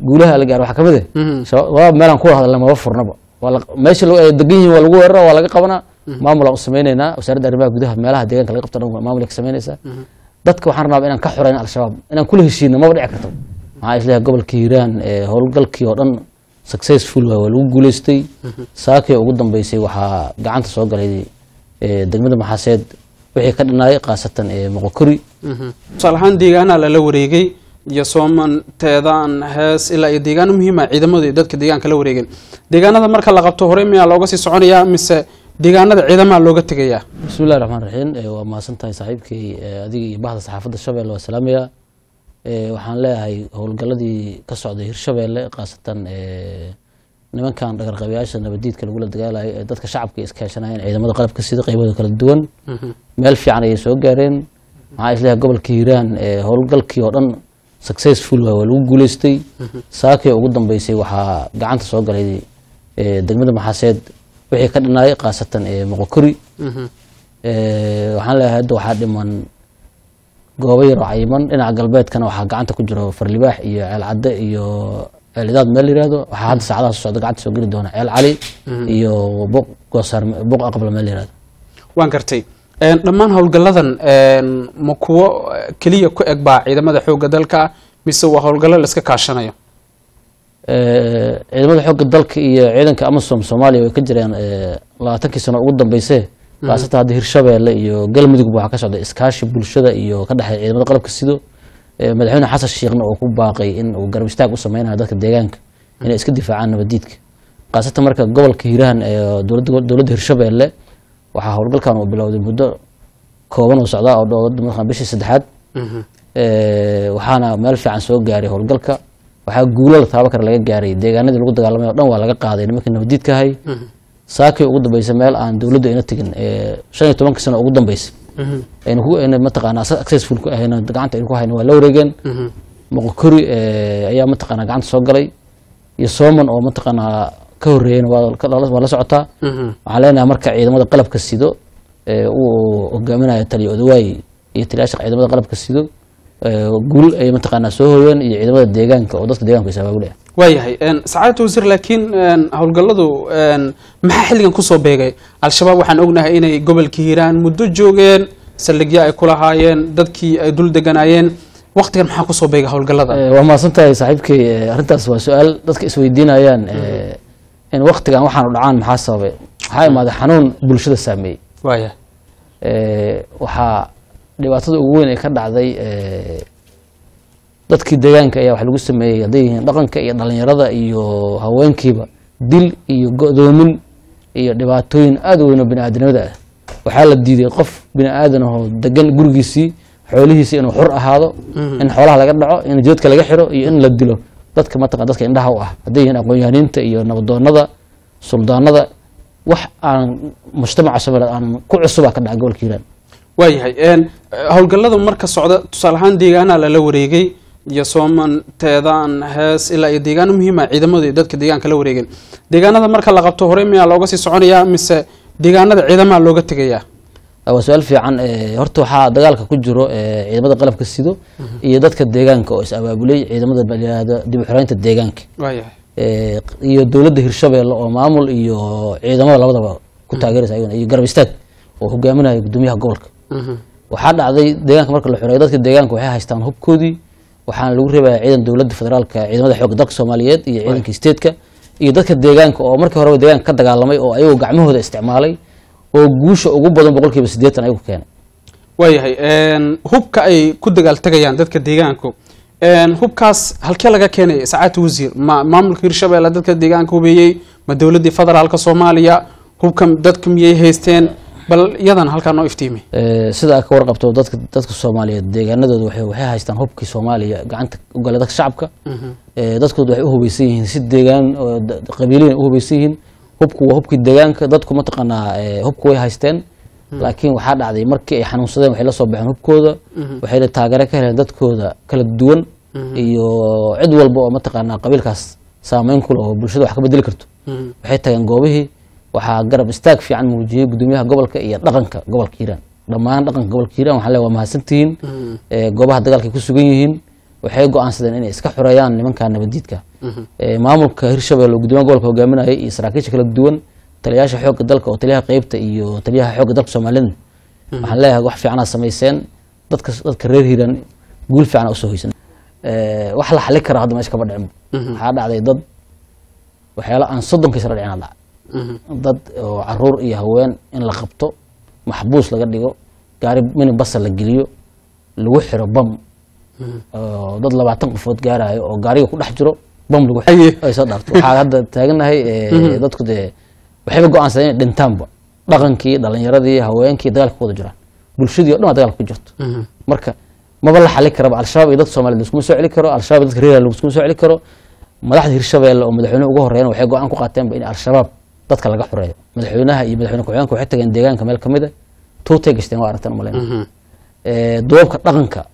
guulaha la gaar waxaa kamid ah Mhm. shabaab meelaan ku hadalna maba furnaba waa la- meesha lagu- ay degan yihiin waa lagu weerara waa laga qabanaa maamulaan u sameyneynaa wasaaradda arrimaha gudaha meelaha deegaanka laga qabto dhan waa maamulay ka sameynaysaa dadka waxaan rabaa inaan ka xoreyno al-shabaab inaan kula heshiino maba dhici karto maxaa isleeyahay gobolka hiiraan ee howlgalkii oo dhan successful waa waa lagu guuleystay saakii ugu dambeysay waxaa gacanta soo galay ee, degmada maxaaseed wixii ka dhinaay khaasatan ee moqokori tusaale ahaan deegaanaa lala wareegay iyo sooman teedaan hees ilaa iyo deegaano muhiima ciidamadu iyo dadka deegaanka la wareegeen deegaanada marka la qabto hore miyaa looga sii soconayaa mise deegaanada ciidamaha looga tegayaa bismillahi raxmaan raxiim ee, waa mahadsan tahay saaxiibkay ee, adiga iyo bahda saxaafadda shabeelle waa salaamaya Ee, waxaan leeyahay howlgaladii ka socday hirshabeelle khaasatan ee, nimankan dhagarqabayaasha nabadiidka lagula dagaalayo ee dadka shacabka ay iskaashanayeen ciidamada qalabka sida qaybooda kala duwan meel fiican ayay soo gaareen maxaa isleeyahay gobolka hiiraan ee howlgalkii oo dhan successful waa waa lagu guuleystay saakii ugu dambeysay waxaa gacanta soo galay ee, degmada maxaaseed wixii ka dhinaay khaasatan ee moqokori Ee, waxaan leeyahay hadda waxaa dhiman goobo yar oo cayiman dhinaca galbeedkana waxaa gacanta ku jiro farlibaax iyo ceel cadde iyo ceelidaad meel la yihahdo waxaa hadda saacadaha soo socda gacanta soo geli doona ceel cali iyo buq goosaar buq aqbal meel la yihahdo waan gartay Een, dhammaan howlgalladan een, ma kuwo eh, keliya ku eg baa ciidamada xoogga dalka mise waa howlgallo la iska kaashanayo Ee, ciidamada xoogga dalka iyo ciidanka amasom soomaaliya way ka jireen ee, labaatankii sano ugu dambeysay khaasatan hadda hirshabeelle iyo galmudugba waxaa ka socda iskaashi bulshada iyo ka dhexeeya ciidamada qalabka sido Ee, madaxweyne xasan sheekhna uu ku baaqay in uu garab istaag u sameynayo dadka deegaanka inay iska difaacaan nabadiidka khaasatan marka gobolka hiirahan ee dowladda dowladda hirshabeelle waxaa howlgalkan uu bilowday muddo kooban oo socdaa oo dhow markaan bishii saddexaad Ee, waxaana meel fiican soo gaaray howlgalka waxaa guulo la taabo kara laga gaaray deegaanadii lagu dagaalamay oo dhan waa laga qaaday nimankii nabadiidka ahay saakii ugu dambeysay meel aan dowladdu ayna tegin ee shan iyo tobanka sano ugu dambeysay ayna ku ayna mataqaanaa successful ku ahayna gacanta ayna ku hayna waa la wareegeen moqokori ee, ayaa mataqaanaa gacanta soo galay iyo sooman oo mataqaanaa ka horreeyeyna waa ka- waa la socotaa waxaan leenahay marka ciidamada qalabka sido ee uu hogaaminayo taliya odawaay iyo taliyaasha ciidamada qalabka sido ee, guul ay mataqaanaa soo hooyeen iyo ciidamada deegaanka oo dadka deegaanka is abaabulaya waayahay een, sacaadata wasiir laakiin een, howlgalladu een, maxaa xilligan kusoo beegay al-shabaab waxaan ognahay inay gobolka hiiraan muddo joogeen saldhigyo ay ku lahaayeen dadkii ay dul deganaayeen waqtigan maxaa kusoo beegay howlgallada Ee, waa mahadsan tahay saaxiibkay ee, arrintaas waa su-aal dadka isweydiinayaan ee, in waktigan waxaanu dhacaan maxaa sababay waxaa imaaday xanuun bulshada saameeyey waayahay Ee, waxaa dhibaatada ugu weyn ee ka dhacday ee, dadkii deegaanka ayaa wax lagu sameeyey hadday yihiin dhaqanka iyo dhalinyarada iyo haweenkiiba dil iyo go'doomin iyo dhibaatooyin aada u weyn oo bini-aadanimada ah waxaa la diiday qof bini-aadan ahoo degan gurigiisii xoolihiisii inuu xur ahaado in xoolaha laga dhaco in jidadka laga xiro iyo in la dilo dadka mataqan dadka indhaha u ah hadday yihiin aqoon-yahaniinta iyo nabadoonada suldaanada wax aan mujtamaca soomaaliyeed aan ku cusubaa ka dhaca gobolka hiiraan waayahay een, howlgallada marka socda tusaale ahaan deegaanaa lala wareegay iyo sooman teedaan hees ilaa iyo deegaano muhiima ciidamadu iyo dadka deegaanka la wareegeen deegaanada marka la qabto hore miyaa looga sii soconayaa mise deegaanada ciidamaha looga tegayaa waa su-aal fiican ee, horta waxaa dagaalka ku jiro ee, ciidamada qalabka sido iyo dadka deegaanka oo is abaabulay ciidamada la yihahdo dib u xoreynta deegaanka waayahay ee, iyo dowladda hirshabeelle oo maamul iyo ciidamada labadaba ku taageeraysa ayaguna iyo garab istaag oo hogaaminaya gudoomiyaha gobolka waxaa dhacday deegaanka marka la xoreeyo dadka deegaanka waxay haystaan hubkoodii waxaana lagu reebaya ciidan dowladda federaalka ciidamada xoogga dalka soomaaliyeed iyo ciidanka isteedka iyo dadka deegaanka oo markii horeba deegaanka ka dagaalamay oo ayagoo gacmahooda isticmaalay oo guusha ugu badan boqolkiiba siddeetan ayagu keenay waayahay een, hubka ay ku dagaaltegayaan dadka deegaanku een, hubkaas halkee laga keenay sacaadta wasiir ma maamulka hirshabeelle dadka deegaanka hubeeyey ma dowladdii federaalka soomaaliya hubka dadka miyay haysteen bal iyadan halkaa noo iftiimi Ee, sida aad ka warqabto dadka dadka soomaaliyeed deegaanadooda waxay waxay haystaan hubkii soomaaliya gacanta u galay dadka shacabka Ee, dadkooda waxay u hubeysan yihiin si deegaan oo da- qabiiliyin u hubeysan yihiin hubku waa hubkii deegaanka dadku mataqaanaa ee, hubku way haysteen laakiin waxaa dhacday markii ay xanuunsadeen waxay la soo baxeen hubkooda waxayna taageero ka heleen dadkooda kala duwan iyo cid walba oo mataqaanaa qabiilkaas saameyn ku leh oo bulshada wax ka bedeli karto waxay tageen goobihii waxaa garab istaag fiican muujiyey gudoomiyaha gobolka iyo dhaqanka gobolka hiiraan dhammaan dhaqanka gobolka hiiraan waxaa leeyahay waa mahadsantihiin Ee, goobaha dagaalka ay ku sugan yihiin waxay go-aansadeen inay iska xoreeyaan nimanka nabadiidka Eh, maamulka hirshabelle oo gudoomiyaha gobolka hogaaminaya iyo saraakiisha kala duwan taliyayaasha xoogga dalka oo taliyaha qeybta iyo taliyaha xoogga dalka soomaalida waxaan leeyahay wax fiicana samayseen dadka dadka reer hiiraan guul fiicana usoo hoysan Eh, wax la xali kara hadda meesha kama dhicin waxaa dhacday dad waxyaala aan soddonkii sano dhicina dhaca dad oo caruur iyo haween in la qabto maxbuus laga dhigo gaari mini basa la geliyo lagu xiro bam oo dad labaatan qofood gaarayo oo gaariga ku dhex jiro bam lagu Aye. xiro ay soo dhaarto waxaa hadda taaganahay eh, dadku dee waxayba go-aansadeen inay dhintaanba dhaqankii dhalinyaradii haweenkii dagaalka ku wada jiraan bulshadii o dhan waa dagaalka ku jirto marka maba la xali karaba al-shabaab iyo dadka soomaaliyed laskuma soo celi karo al-shabaab iyo dadka reer laskuma soo celi karo madaxda hirshabeelle oo madaxweynuhu ugu horeeyana waxay go-aan ku qaateenba in al-shabaab dadka laga xoreeyo madaxweynaha iyo madaxweyne ku-xigeenka waxay tageen deegaanka meel kamid a tuutay gashteen waa aragteen umaleyna duubabka dhaqanka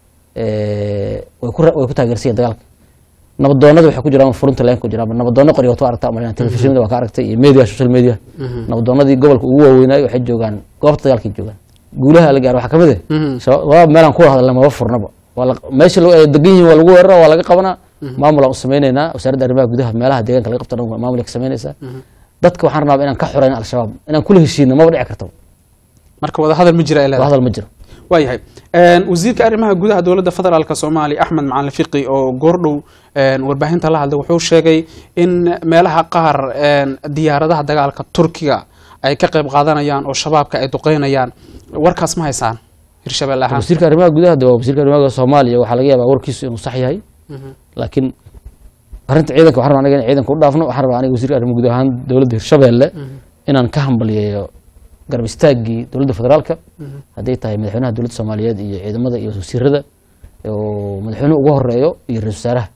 eh, way ku ra- way ku taageersan yihiin dagaalka nabadoonada waxay ku jiraan furunta leen ku jiraan nabadoono qoryo wato aragtaa umaleyna telefishinada waa ka aragtay iyo media social media nabadoonadii gobolka ugu waaweynaayo waxay joogaan goobta dagaalkay joogaan guulaha la gaaro waxaa kamid ah shabaab meelaan ku hadalna maba furnaba waa la- meesha lagu- ay degan yihiin waa lagu weerara waa laga qabanaa maamulaan u sameyneynaa wasaaradda arrimaha gudaha meelaha deegaanka laga qabto dhan waa maamulay ka sameynaysaa dadka waxaan rabnaa inaan ka xoreyno al-shabaab inaan kula heshiino maba dhici kartaba marka wada hadal ma jira ay waa leedahay hadal ma jiro waayahay wasiirka arrimaha gudaha dowladda federaalk soomaaliya axmed macalin fiqi oo goordhow een, warbaahinta la hadlay wuxuu sheegay in meelaha qaar een, diyaaradaha dagaalka turkiga ay ka qayb qaadanayaan oo shabaabka ay duqeynayaan warkaas ma haysaan hirshabelle ahaan wasiirka arrimaha gudaha de waa wasiirka arrimaha gudaha soomaaliya waxaa laga yaabaa warkiisu inuu sax yahay laakiin arrinta ciidanka waxaan rabaa aniga in ciidanka u dhaafno waxaan rabaa aniga wasiirka arrimaha gudaha ahaan dowladda hirshabeelle inaan ka hambaliyeeyo garab istaaggii dowladda federaalka hadday tahay madaxweynaha dowladda soomaaliyeed iyo ciidamada iyo wasiirada oo madaxweynuhu ugu horeeyo iyo ra-isul wasaaraha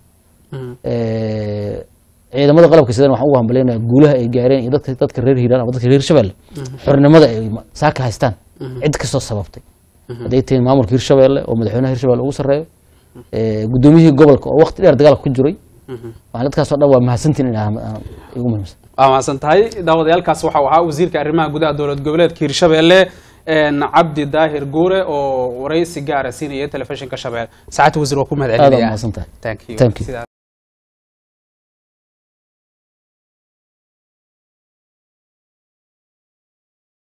Eh, ciidamada qalabka sidan waxaan ugu hambaleynayaa guulaha ay gaareen iyo dadka dadka reer hiiraan ama dadka reer hirshabelle xornimada ay ma- saaka haystaan cid kastoo sababtay hadday tahay maamulka hirshabelle oo madaxweynaha hirshabelle ugu sarreeyo eh, gudoomiyihii gobolka oo waqti dheer dagaalka ku jiray waxaan dadkaas oo dhan waa mahadsantiin in aan- aan igu muhiimsan waa mahadsan tahay daawadayaalkaas waxau ahaa wasiirka arrimaha gudaha dowlad goboleedka hirshabelle een, cabdi daahir guure oo waraysi gaara siinaya telefishinka shabelle saacadda wasiir waa ku mahad aad waa celinaya mahadsan tahay Thank you. Thank you. Sidaa-